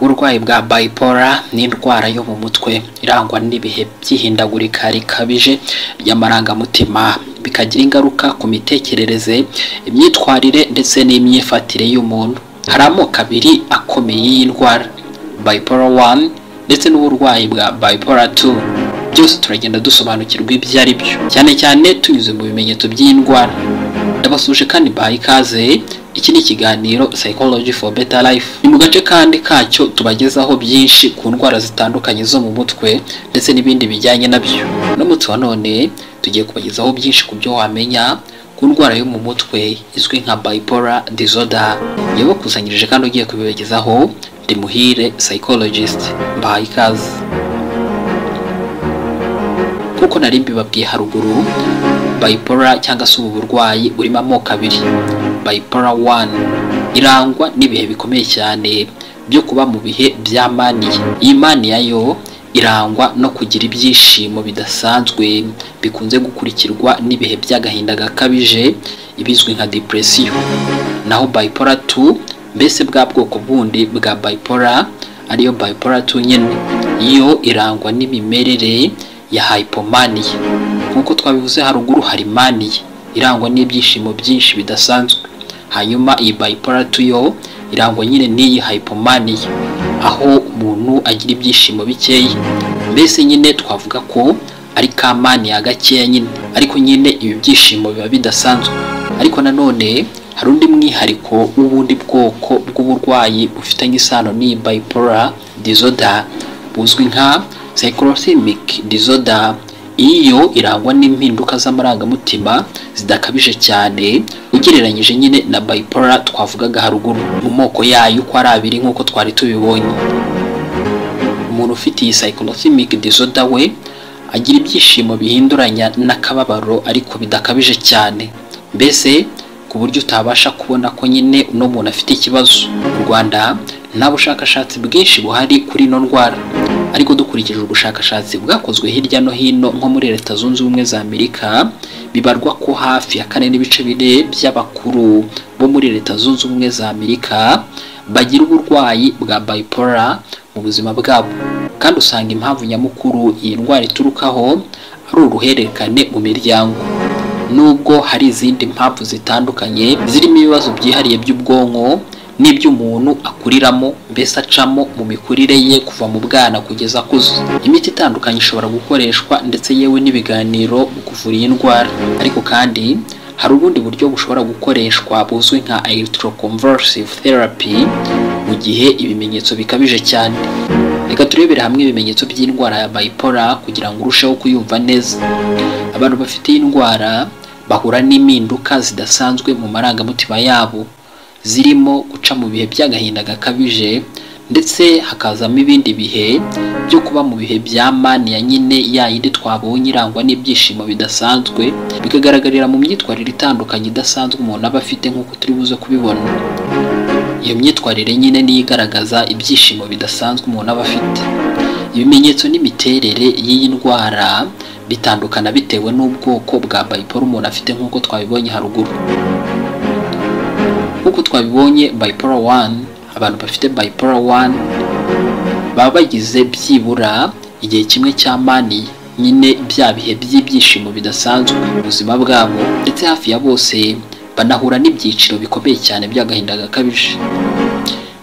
uburwayi bwa bipolar ni indwara yo mu mutwe irangwa n'ibihe by'ihindagurika rikabije ry'amarangamutima bikagira ingaruka ku mitekerereze imyitwarire ndetse n'imyifatire y'umuntu hari amoko abiri akomeye y'indwara bipolar 1 ndetse n'uburwayi bwa bipolar 2 byose turagenda dusobanukirwa ibyo ari byo cyane cyane tunyuze mu bimenyetso by'indwara ndabasuje kandi baha ikaze iki ni ikiganiro psychology for better life ni mu gace kandi kacyo tubagezaho byinshi ku ndwara zitandukanye zo mu mutwe ndetse n'ibindi bijyanye nabyo n'umunsi wa none tugiye kubagezaho byinshi ku byo wamenya ku ndwara yo mu mutwe izwi nka bipolar disorder yabakusanyirije kandi ugiye kubibagezaho ndi muhire psychologist mbahaye ikaze nk'uko nari mbibabwiye haruguru bipolar cyangwa se ubu burwayi burimo amoko abiri bipolar 1 irangwa n'ibihe bikomeye cyane byo kuba mu bihe bya maniya iyi maniya yo irangwa no kugira ibyishimo bidasanzwe bikunze gukurikirwa n'ibihe by'agahinda gakabije ibizwi nka depression naho bipolar 2 mbese bwa bwoko bundi bwa bipolar ariyo bipolar 2 nyine yo irangwa n'imimerere ya hypomania nk'uko twabivuze haruguru hari mania irangwa n'ibyishimo byinshi bidasanzwe hanyuma iyi bipolar 2 yo irangwa nyine n'iyi hypomania aho umuntu agira ibyishimo bikeya mbese nyine twavuga ko ari ka mania gakeya nyine ariko nyine ibi byishimo biba bidasanzwe ariko nanone hari undi mwihariko w'ubundi bwoko bw'uburwayi bufitanye isano n'iyi bipolar disorder buzwi nka psychocymic disorder iyo irangwa n'impinduka z'amarangamutima zidakabije cyane ugereranyije nyine na bipolar twavugaga haruguru mu moko yayo uko ari abiri nk'uko twari tubibonye umuntu ufite iyi psychocymic disorder we agira ibyishimo bihinduranya n'akababaro ariko bidakabije cyane mbese ku buryo utabasha kubona ko nyine uno muntu afite ikibazo mu rwanda nta bushakashatsi bwinshi buhari kuri ino ndwara ariko dukurikije ubushakashatsi bwakozwe hirya no hino nko muri leta zunze ubumwe za amerika bibarwa ko hafi ya kane n'ibice bine by'abakuru bo muri leta zunze ubumwe za amerika bagira uburwayi bwa bipolar mu buzima bwabo kandi usanga impamvu nyamukuru iyi ndwara iturukaho ari uruhererekane mu miryango nubwo hari izindi mpamvu zitandukanye zirimo ibibazo byihariye by'ubwonko n'ibyo umuntu akuriramo mbese acamo mu mikurire ye kuva mu bwana kugeza akuze imiti itandukanye ishobora gukoreshwa ndetse yewe n'ibiganiro mu kuvura iyi ndwara ariko kandi hari ubundi buryo bushobora gukoreshwa buzwi nka electroconvulsive therapy mu gihe ibimenyetso bikabije cyane reka turebere hamwe ibimenyetso by'indwara ya bipolar kugira ngo urusheho kuyumva neza abantu bafite iyi ndwara bahura n'impinduka zidasanzwe mu marangamutima yabo zirimo guca mu bihe by'agahinda gakabije ndetse hakazamo ibindi bihe byo kuba mu bihe bya mani ya nyine yayindi twabonye irangwa n'ibyishimo bidasanzwe bikagaragarira mu myitwarire itandukanye idasanzwe umuntu aba afite nk'uko turi buze kubibona iyo myitwarire nyine niyo igaragaza ibyishimo bidasanzwe umuntu aba afite ibimenyetso n'imiterere y'iyi ndwara bitandukana bitewe n'ubwoko bwa bayiporo umuntu afite nk'uko twabibonye haruguru nk'uko twabibonye bipolar 1 abantu bafite bipolar 1 baba bagize byibura igihe kimwe cya mani nyine bya bihe by'ibyishimo bidasanzwe mu buzima bwabo ndetse hafi ya bose banahura n'ibyiciro bikomeye cyane by'agahinda gakabije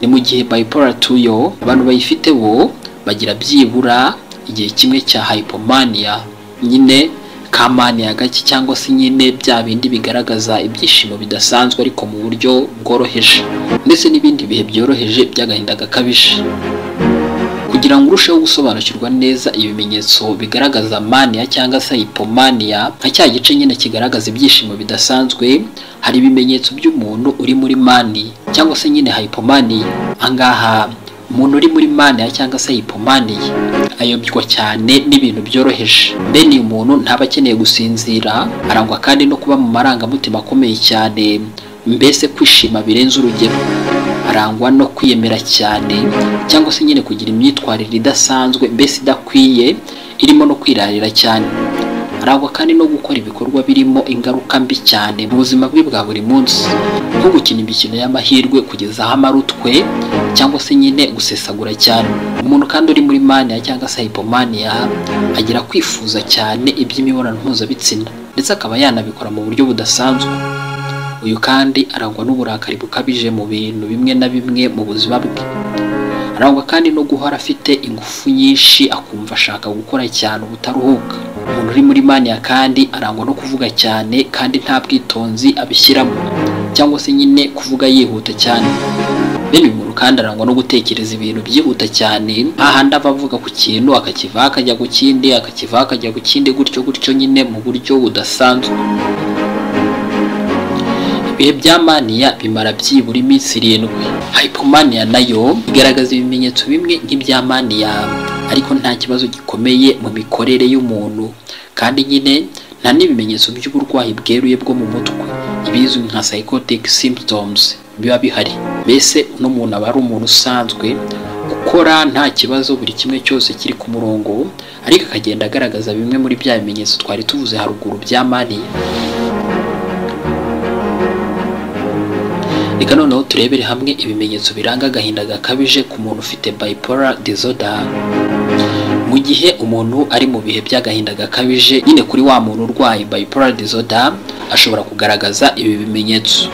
ni mu gihe bipolar 2 yo abantu bayifite bo bagira byibura igihe kimwe cya hypomania nyine kamani gake cyangwa se nyine bya bindi bigaragaza ibyishimo bidasanzwe ariko mu buryo bworoheje ndetse n'ibindi bihe byoroheje by'agahinda gakabije kugira ngo urusheho gusobanukirwa neza ibimenyetso bigaragaza mania cyangwa se hypomania nka cya gice nyine kigaragaza ibyishimo bidasanzwe hari ibimenyetso by'umuntu uri muri mani cyangwa se nyine hypomania ahangaha umuntu uri muri mania cyangwa se hypomania ayobywa cyane n'ibintu byoroheje mbene uyu muntu ntaba akeneye gusinzira arangwa kandi no kuba mu marangamutima akomeye cyane mbese kwishima birenze urugero arangwa no kwiyemera cyane cyangwa se nyine kugira imyitwarire idasanzwe mbese idakwiye irimo no kwirarira cyane arangwa kandi no gukora ibikorwa birimo ingaruka mbi cyane mu buzima bwe bwa buri munsi nko gukina imikino y'amahirwe kugeza aho amara utwe cyangwa se nyine gusesagura cyane umuntu kandi uri muri mania cyangwa se hypomania agira kwifuza cyane iby'imibonano mpuzabitsina ndetse akaba yanabikora mu buryo budasanzwe uyu kandi arangwa n'uburakari bukabije mu bintu bimwe na bimwe mu buzima bwe arangwa kandi no guhora afite ingufu nyinshi akumva ashaka gukora cyane ubutaruhuka umuntu uri muri mania kandi arangwa no kuvuga cyane kandi nta bwitonzi abishyiramo cyangwa se nyine kuvuga yihuta cyane bene uyu muntu kandi arangwa no gutekereza ibintu byihuta cyane hahandi ava avuga ku kintu akakivaho akajya ku kindi akakivaho akajya ku kindi gutyo gutyo nyine mu buryo budasanzwe ibihe bya maniya bimara byibura iminsi irindwi hypomania nayo igaragaza ibimenyetso bimwe nk'ibya maniya ariko nta kibazo gikomeye mu mikorere y'umuntu kandi nyine nta n'ibimenyetso by'uburwayi bweruye bwo mu mutwe ibizwi nka psychotic symptoms biba bihari mbese uno muntu aba ari umuntu usanzwe ukora nta kibazo buri kimwe cyose kiri ku murongo ariko akagenda agaragaza bimwe muri bya bimenyetso twari tuvuze haruguru bya maniya reka noneho turebere hamwe ibimenyetso biranga agahinda gakabije ku muntu ufite bipolar disorder mu gihe umuntu ari mu bihe by'agahinda gakabije nyine kuri wa muntu urwaye bipolar disorder ashobora kugaragaza ibi bimenyetso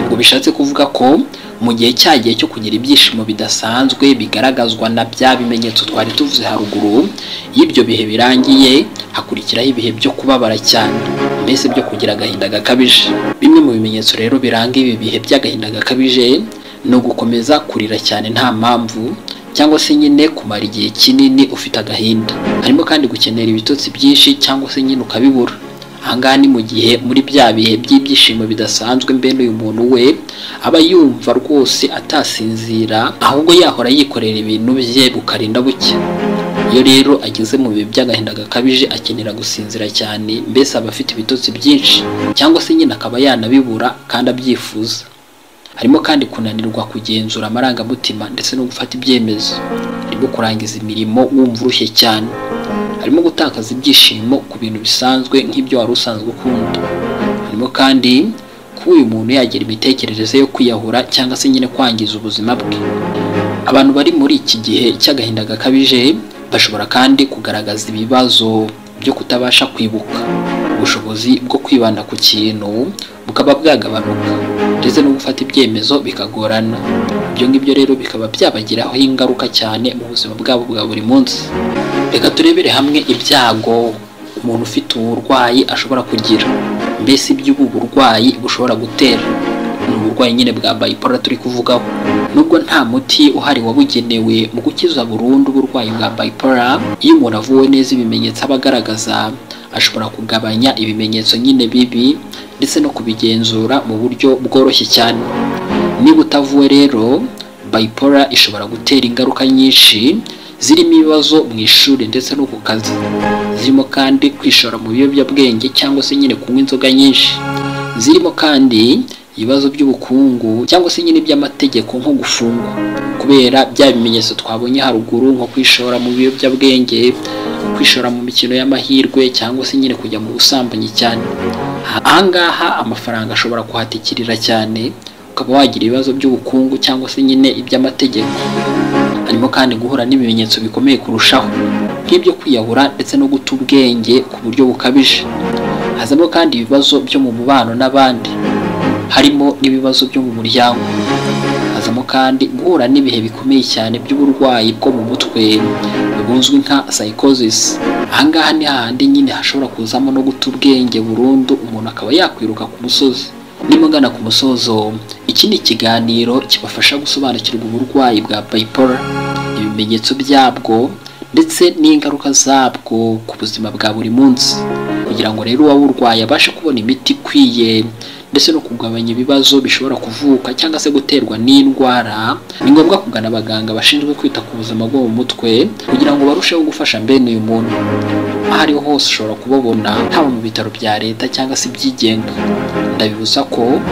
ubwo bishatse kuvuga ko mu gihe cyagiye cyo kugira ibyishimo bidasanzwe bigaragazwa na bya bimenyetso twari tuvuze haruguru iyo ibyo bihe birangiye hakurikiraho ibihe byo kubabara cyane mbese byo kugira agahinda gakabije bimwe mu bimenyetso rero biranga ibi bihe by'agahinda gakabije ni ugukomeza kurira cyane nta mpamvu cyangwa se nyine kumara igihe kinini ufite agahinda harimo kandi gukenera ibitotsi byinshi cyangwa se nyine ukabibura ahangaha ni mu gihe muri bya bihe by'ibyishimo bidasanzwe mbene uyu muntu we aba yumva rwose atasinzira ahubwo yahora yikorera ibintu bye bukarinda buke iyo rero ageze mu bihe by'agahinda gakabije akenera gusinzira cyane mbese aba afite ibitotsi byinshi cyangwa se nyine akaba yanabibura kandi abyifuza harimo kandi kunanirwa kugenzura amarangamutima ndetse no gufata ibyemezo harimo kurangiza imirimo wumva urushye cyane harimo gutakaza ibyishimo ku bintu bisanzwe nk'ibyo wari usanzwe ukunda harimo kandi kuba uyu muntu yagira imitekerereze yo kwiyahura cyangwa se nyine kwangiza ubuzima bwe abantu bari muri iki gihe cy'agahinda gakabije bashobora kandi kugaragaza ibibazo byo kutabasha kwibuka ubushobozi bwo kwibanda ku kintu bukaba bwagabanuka ndetse no gufata ibyemezo bikagorana ibyo ngibyo rero bikaba byabagiraho ingaruka cyane mu buzima bwabo bwa buri munsi reka turebere hamwe ibyago umuntu ufite uburwayi ashobora kugira mbese iby'ubu burwayi bushobora gutera ni uburwayi nyine bwa bayipora turi kuvugaho nubwo nta muti uhari wabugenewe mu gukiza burundu uburwayi bwa bayipora iyo umuntu avuwe neza ibimenyetso aba agaragaza ashobora kugabanya ibimenyetso nyine bibi ndetse no kubigenzura mu buryo bworoshye cyane niba utavuwe rero bayipora ishobora gutera ingaruka nyinshi zirimo ibibazo mu ishuri ndetse no ku kazi zirimo kandi kwishora mu biyobyabwenge cyangwa se nyine kunywa inzoga nyinshi zirimo kandi ibibazo by'ubukungu cyangwa se nyine iby'amategeko nko gufungwa kubera bya bimenyetso twabonye haruguru nko kwishora mu biyobyabwenge kwishora mu mikino y'amahirwe cyangwa se nyine kujya mu busambanyi cyane ahangaha amafaranga ashobora kuhatikirira cyane ukaba wagira ibibazo by'ubukungu cyangwa se nyine iby'amategeko harimo kandi guhura n'ibimenyetso bikomeye kurushaho nk'ibyo kwiyahura ndetse no guta ubwenge ku buryo bukabije hazamo kandi ibibazo byo mu mubano n'abandi harimo n'ibibazo byo mu muryango hazamo kandi guhura n'ibihe bikomeye cyane by'uburwayi bwo mu mutwe buzwi nka psychosis ahangaha ni hahandi nyine hashobora kuzamo no guta ubwenge burundu umuntu akaba yakwiruka ku musozi nimugana ku musozo iki ni ikiganiro kibafasha gusobanukirwa uburwayi bwa bayipora ibimenyetso byabwo ndetse n'ingaruka zabwo ku buzima bwa buri munsi kugira ngo rero uwaba urwaye abashe kubona imiti ikwiye ndetse no kugabanya ibibazo bishobora kuvuka cyangwa se guterwa n'indwara ni ngombwa kugana abaganga bashinzwe kwita ku buzima bwo mu mutwe kugira ngo barusheho gufasha mbene uyu muntu aho ariho hose ushobora kubabona haba mu bitaro bya leta cyangwa se ibyigenga ndabibuza ko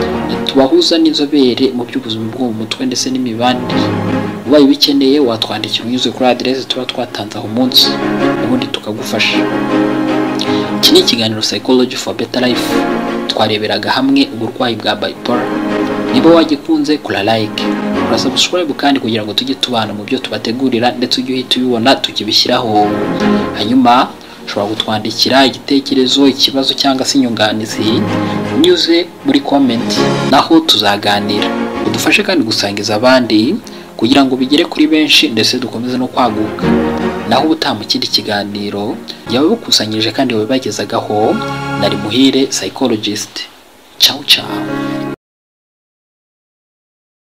tubahuza n'inzobere mu by'ubuzima bwo mu mutwe ndetse n'imibanire ubaye ubikeneye watwandikira unyuze kuri aderesi tuba twatanze aho umunsi ubundi tukagufasha iki ni ikiganiro psychology for better life twareberaga hamwe uburwayi bwa bipolar niba wagikunze kora like kora subscribe kandi kugira ngo tujye tubana mu byo tubategurira ndetse ujye uhita ubibona tukibishyiraho hanyuma ushobora kutwandikira igitekerezo ikibazo cyangwa se inyunganizi unyuze muri comment naho tuzaganira udufashe kandi gusangiza abandi kugira ngo bigere kuri benshi ndetse dukomeze no kwaguka naho ubutaha mu kindi kiganiro yababukusanyirije kandi babibagezagaho nari muhire psychologist ciao ciao